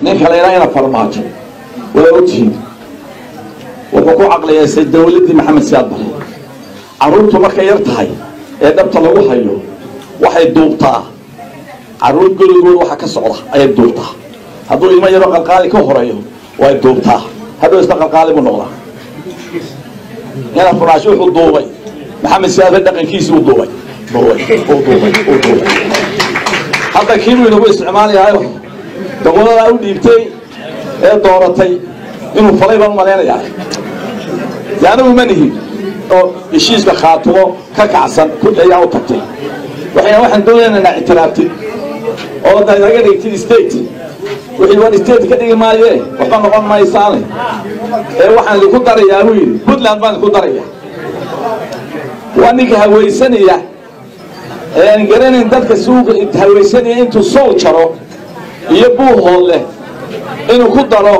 ninka la yidhaha ina farmaajo waa ogtihiin wuxuu ku caqliyaysay dawladdii maxamed siyaad bare carruurtu markay yar tahay ee dhabta lagu hayo waxay duubtaa carruur gurigood waxa ka socda ayay duubtaa hadduu ilmo yaroo qalqaali ka horeeyo way duubtaa hadduu isna qalqaali buu noqdaa ina farmaajo wuxuu duubay maxamed siyaad bare dhaqankiisii uu duubay duubay uu duubay uu duubay hadda kii buu inagu isticmaalayahayo dawladaa u dhiibtay ee dooratay inuu falay baan umalaynayaa de anigu ma nihin oo heshiiska khaatumo ka kacsan kulli ayaa u tagtay waxayna waxaan doonaynaa inaa ictiraabtid oo da naga dhigtid state wixii waan state ka dhigi maaye waxba noqon maysaane ee waxaan idinku darayaa buu yidhi puntland baan idinku daraya waa ninka hawaysanaya ee aan garanayn dadka suuqa hawaysanaya intuu sool jaro iyo buuhood leh inuu ku daro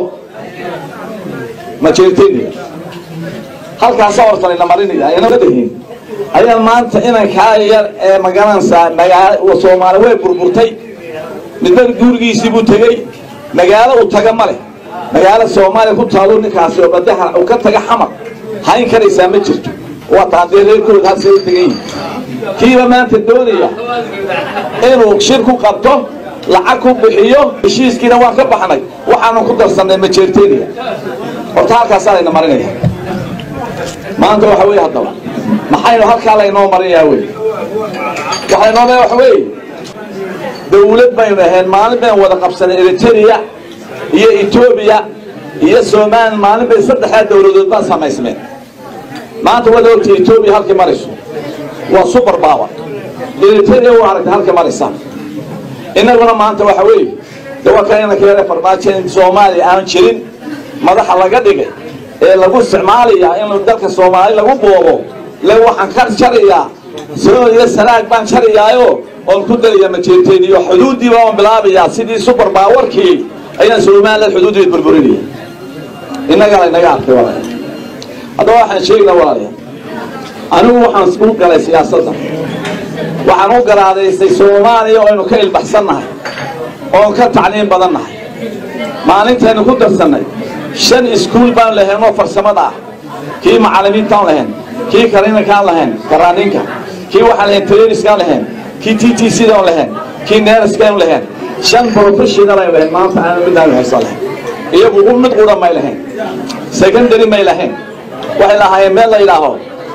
majeerteniga halkaasa hortalayna marinaya ayna dahin ayaa maanta inankaa yar ee magaranaysaa magaalo soomaali way burburtay midba gurigiisii buu tegey magaalo uu taga ma leh magaalo soomaaliya ku taalo ninkaasi oo badaha uu ka taga xamar hayn karaysaa ma jirto waa taadee reerkooda halsay u degan yihin kiiba maanta doonaya inuu shir ku qabto lacag ku bixiyo heshiiskiina waan ka baxnay waxaanu ku darsannay majeerteniya horta halkaasaa layna marinaya maanta waxa weeye haddaba maxaynu halkaa laynoo marinayaa wey waxaa inoo leeya waxa weeye dawlad baynu ahayn maalin baynu wada qabsanay eritrea iyo etoobiya iyo somalilan maalin bay saddexdaa dawladood baan samaysmeen maanta wada ogta etoobiya halkii marayso waa super power eritrea u aragtay halkii maraysaa innaguna maanta waxa weeye de waa kan inanka yare farmaajo in soomaaliya aan jirin madaxa laga dhigay ee lagu isticmaalayaa in dalka soomaali lagu boobo le waxaan ka jarayaa soo iyo sanaag baan jarayaayo oon ku darayaa majeerteeniyo xuduuddii baan bilaabayaa sidii super baawarkii ayaan somaliland xuduuddii burburinaya innagaa laynaga arkay walaalayaal haddaba waxaan sheegnaa walaalayaal anigu waxaan u galay siyaasadda waxaan u garaadaystay soomaaliya oo aynu ka ilbaxsannahay oon ka tacliim badan nahay maalintaynu ku darsannay shan iskuul baan lahayn oo farsamada ah kii macallimiintaan lahayn kii karinankaan lahayn karaaninka kii waxaan lahayn trainiskaan lahayn kii t t cdaan lahayn kii neeraskaan lahayn shan professional aynu lahayn maanta aanu midaan haysan lahayn iyagu mid qura may lahayn secondary may lahayn waxay lahaayeen meel la yidhaaho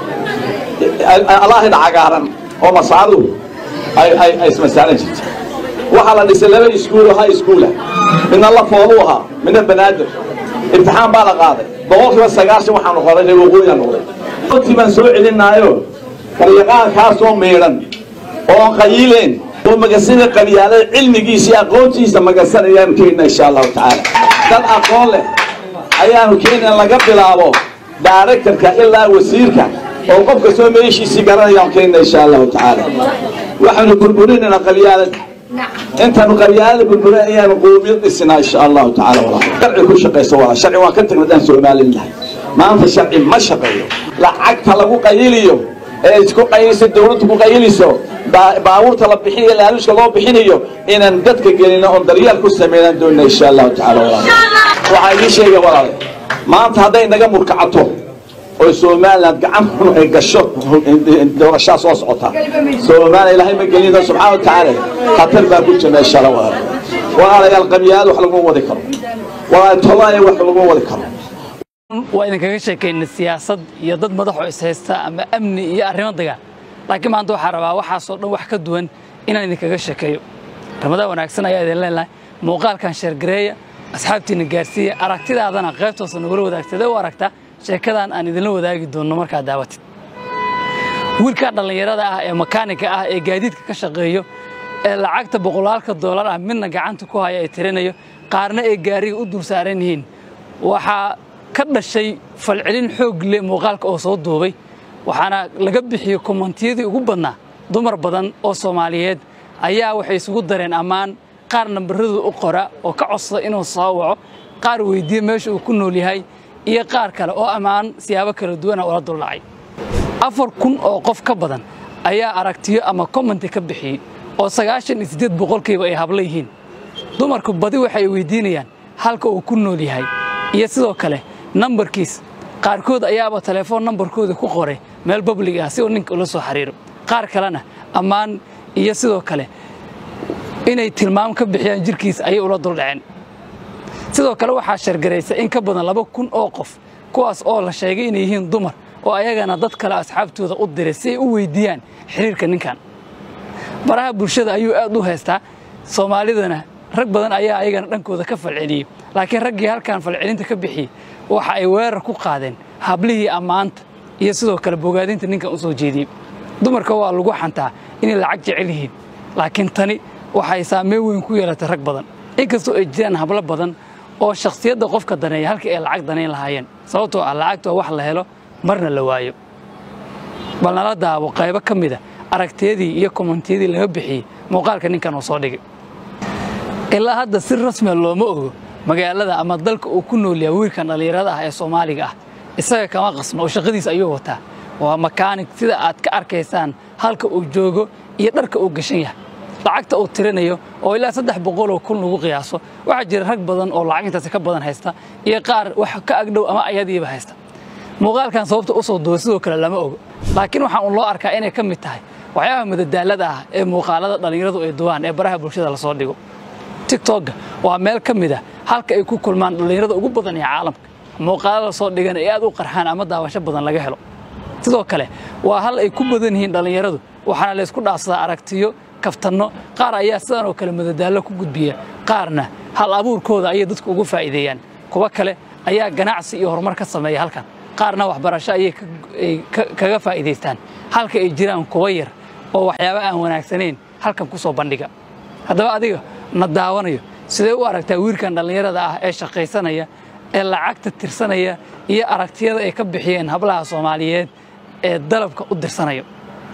alaahida cagaaran oo masaadu ay ismasaalan jirtay waxaa la dhisay laba iskuul oo high schoola midna la foolu ahaa midna banaadir imtixaan baa la qaaday boqolkiiba sagaashan waxaanu qoray reer waqooyiga noqday runtii baan soo celinaayo qaryaqaankaasoo miidhan oo qayiileen oo magasina qabyaalada cilmigiisa iyo aqoontiisa magasanayaan keenna insha allahu tacaala dad aqoon leh ayaanu keenna laga bilaabo directorka ilaa wasiirka oo qof kastoo meeshiisii garanayaan keenna insha allahu tacaala waxaanu burburinaynaa qabyaalada intaanu qabyaalada burburin ayaanu qoomiyad dhisinaa insha allahu tacaala walaa sharci ku shaqayso walaa sharci waan ka tagnay daan soomalilahay maanta sharci ma shaqeeyo lacagta lagu qayiliyo ee isku qayiliso dawladdu ku qayiliso baabuurta la bixinayo laaluushka loo bixinayo inaan dadka gelino oon daryeel ku sameynaan doonina insha allahu tacaala walaa waxaa idiin sheegaya walaale maanta hadday naga murkacato oo somaliland gacan xun ay gasho doorashaa soo socota soomaaliya ilaahay ma gelina subxaana wa tacaala khatar baa ku jirna insha allah walaal walaalayaal qabyaal wax laguma wadi karo walaal tolaaya wax laguma wadi karo waa idinkaga sheekaynay siyaasad iyo dad madaxoo ishaysta ama amni iyo arrimo dagaal laakiin maanta waxaa rabaa waxaasoo dhan wax ka duwan inaan idinkaga sheekeeyo ramadaan wanaagsan ayaa idin leenahay muuqaalkan sheergareeya asxaabtiina gaarsiiya aragtidaadana qaybtoosa nagula wadaagtadee u aragtaa sheekadan aan idinla wadaagi doonno markaad daawatid wiilkaa dhallinyarada ah ee makaanika ah ee gaadiidka ka shaqeeyo ee lacagta boqolaalka doolar ah midna gacanta ku haya ay tirinayo qaarna ay gaariga u dul saaran yihiin waxaa ka dhashay falcelin xoog leh muuqaalka oo soo duubay waxaana laga bixiyey kommentiyadii ugu badnaa dumar badan oo soomaaliyeed ayaa waxay isugu dareen ammaan qaar nambaradooda u qora oo ka codsada inuu soo waco qaar weydiiya meesha uu ku nool yahay iyo qaar kale oo ammaan siyaabo kala duwana ula duldhacay afar kun oo qof ka badan ayaa aragtiyo ama commenti ka bixiyey oo sagaashan iyo siddeed boqolkiiba ay habla yihiin dumarku badi waxay weydiinayaan halka uu ku nool yahay iyo sidoo kale nambarkiis qaarkood ayaaba telefoon nambarkooda ku qoray meel bablig ah si uu ninka ula soo xiriiro qaar kalena ammaan iyo sidoo kale inay tilmaam ka bixiyaan jirkiisa ayay ula duldhaceen sidoo kale waxaa shargaraysa in ka badan laba kun oo qof kuwaas oo la sheegay inay yihiin dumar oo ayagana dad kale asxaabtooda u diray si ay u weydiiyaan xiriirka ninkan baraha bulshada ayuu aad u haystaa soomaalidana rag badan ayaa ayagana dhankooda ka falceliyey laakiin raggii halkan falcelinta ka bixiyey waxa ay weerar ku qaadeen hablihii ammaanta iyo sidoo kale bogaadinta ninkan u soo jeediyey dumarka waa lagu xantaa inay lacag jecel yihiin laakiin tani waxay saameyn weyn ku yeelatay rag badan inkastoo ay jiraan hablo badan oo shakhsiyadda qofka daneeya halkii ay lacag danayn lahaayeen sababtoo ah lacagta waa wax la helo marna la waayo bal nala daabo qaybo ka mida aragtiyadii iyo kommentiyadii laga bixiyey muuqaalka ninkan uu soo dhigay ilaa hadda si rasmiya looma ogo magaalada ama dalka uu ku nool yahay wiilkan dhallinyarada ah ee soomaaliga ah isaga kama qasno oo shaqadiisa ayuu wataa waa makaanig sida aad ka arkaysaan halka uu joogo iyo dharka uu gashan yahay lacagta uu tirinayo oo ilaa saddex boqoloo kun lagu qiyaaso waxaa jira rag badan oo lacag intaasi ka badan haysta iyo qaar wax ka agdhow ama ayadiiba haysta muuqaalkan sababta u soo duwa sidoo kale lama ogo laakiin waxaa un loo arkaa inay ka mid tahay waxyaabaha madadaalada ah ee muuqaalada dhallinyaradu ay duwaan ee baraha bulshada lasoo dhigo tigtogga waa meel ka mid ah halka ay ku kulmaan dhallinyarada ugu badan ee caalamka muuqaalada lasoo dhigana ee aad u qarxaan ama daawasho badan laga helo sidoo kale waa hal ay ku badan yihiin dhallinyaradu waxaana laysku dhaafsadaa aragtiyo kaftanno qaar ayaa sidan oo kale madadaallo ku gudbiya qaarna hal abuurkooda ayay dadku ugu faa'iideeyaan kuwa kale ayaa ganacsi iyo horumar ka sameeya halkan qaarna waxbarasho ayay kaga faa'iidaystaan halka ay jiraan kuwa yar oo waxyaaba aan wanaagsanayn halkan ku soo bandhiga haddaba adiga na daawanayo sidee u aragtaa wiilkan dhallinyarada ah ee shaqaysanaya ee lacagta tirsanaya iyo aragtiyada ay ka bixiyeen hablaha soomaaliyeed ee dalabka u dirsanaya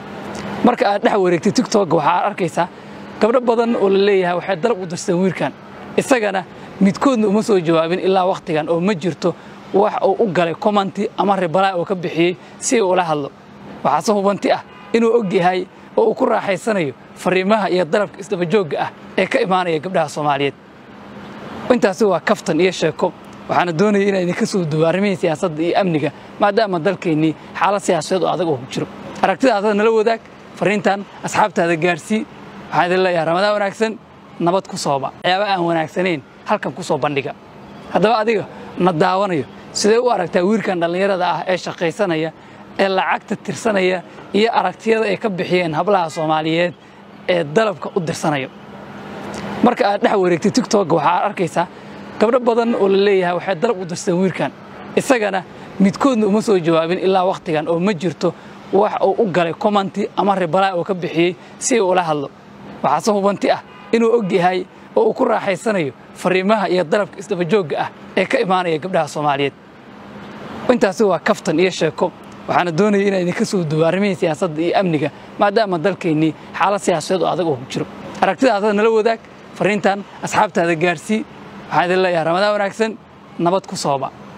marka aad dhex wareegtay tigtogga waxaad arkaysaa gabdho badan oo la leeyahay waxay dalab u dirsadeen wiilkan isagana midkoodna uma soo jawaabin ilaa wakhtigan oo ma jirto wax uu u galay commenti ama ribalaa uu ka bixiyey si uu ula hadlo waxaase hubanti ah inuu og yahay oo uu ku raaxaysanayo fariimaha iyo dalabka isdabajoogga ah ee ka imaanaya gabdhaha soomaaliyeed intaasi waa kaftan iyo sheeko waxaana doonaya inaan idinka soo duwo arrimihii siyaasadda iyo amniga maadaama dalkeennii xaalad siyaasadeed oo adag oo ku jiro aragtidaasada nala wadaag fariintan asxaabtaada gaarsii waxaan idin leeyahay ramadaan wanaagsan nabad ku sooba waxyaaba aan wanaagsanayn halkan ku soo bandhiga haddaba adiga na daawanayo sidee u aragtaa wiilkan dhallinyarada ah ee shaqaysanaya ee lacagta tirsanaya iyo aragtiyada ay ka bixiyeen hablaha soomaaliyeed ee dalabka u dirsanaya marka aad dhex wareegtay tigtogga waxaad arkaysaa gabdho badan oo la leeyahay waxay dalab u dirsadeen wiilkan isagana midkoodna uma soo jawaabin ilaa wakhtigan oo ma jirto wax uu u galay commenti ama ribalaa uu ka bixiyey si uu ula hadlo waxaase hubanti ah inuu og yahay oo uu ku raaxaysanayo fariimaha iyo dalabka isdabajoogga ah ee ka imaanaya gabdhaha soomaaliyeed intaasi waa kaftan iyo sheeko waxaana doonaya inaan idinka soo duwo arrimihii siyaasadda iyo amniga maadaama dalkeennii xaalad siyaasadeed oo adag oo ku jiro aragtidaasada nala wadaag fariintan asxaabtaada gaarsii waxaan idin leeyahay ramadaan wanaagsan nabad ku sooba